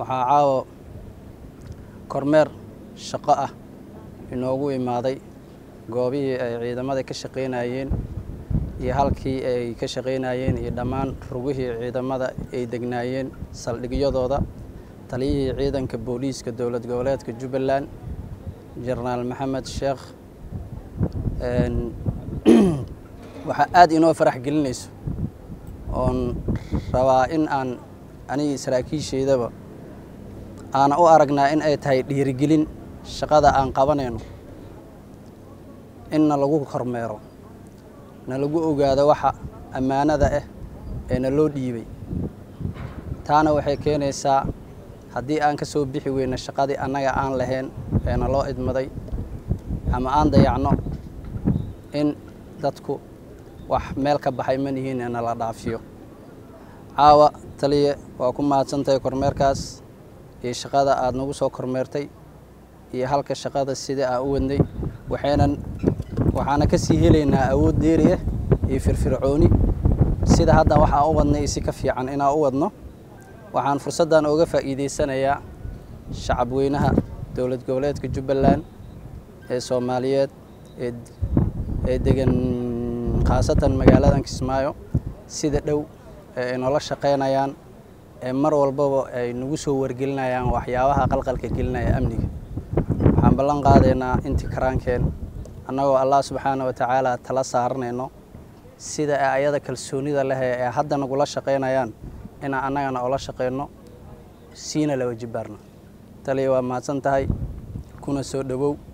waxaa caawa kormeer shaqo ah inoogu imaaday goobihii ay ciidamada ka shaqaynayeen iyo halkii ay ka shaqaynayeen iyo dhammaan rugihii ciidamada ay degnaayeen saldhigyadooda taliyihii ciidanka booliiska dowlad goboleedka jubbaland jenaraal maxamed sheekh waxaa aada inoo farax gelinayso oon rabaa in aan anigii saraakiishaydaba aana u aragnaa in ay tahay dhiirigelin shaqada aan qabanayno in na lagu kormeero na lagu ogaado waxa ammaanada ah ee na loo dhiibay taana waxay keenaysaa haddii aan ka soo bixi weyno shaqadii annaga aan lahayn ee na loo idmaday ama aan dayacno in dadku wax meel ka baxay ma nihiin ee nala dhaafiyo caawa taliye waa ku mahadsantahay kormeerkaas iyo shaqada aada nagu soo kormeertay iyo halka shaqada sidai aan u wadnay waxaynan waxaana ka sii helaynaa awood dheeriya iyo firfircooni sida hadda waxaan u wadnay si ka fiican inaan u wadno waxaan fursaddan ooga faa'iidaysanayaa shacab weynaha dowlad goboleedka jubbaland ee soomaaliyeed ee ee degan khaasatan magaaladan kismaayo sida dhow ee ay noola shaqaynayaan ee mar walbaba ay nagu soo wargelinayaan waxyaabaha qalqalka gelinaya amniga waxaan ballan qaadaynaa intii karaankeen annagoo allah subxaana wa tacaala tala saaranayno sida ay ayada kalsoonida leh ee hadda nagula shaqaynayaan inaan annagana ola shaqayno siina laba jibaarno taliya waa mahadsan tahay kuna soo dhowow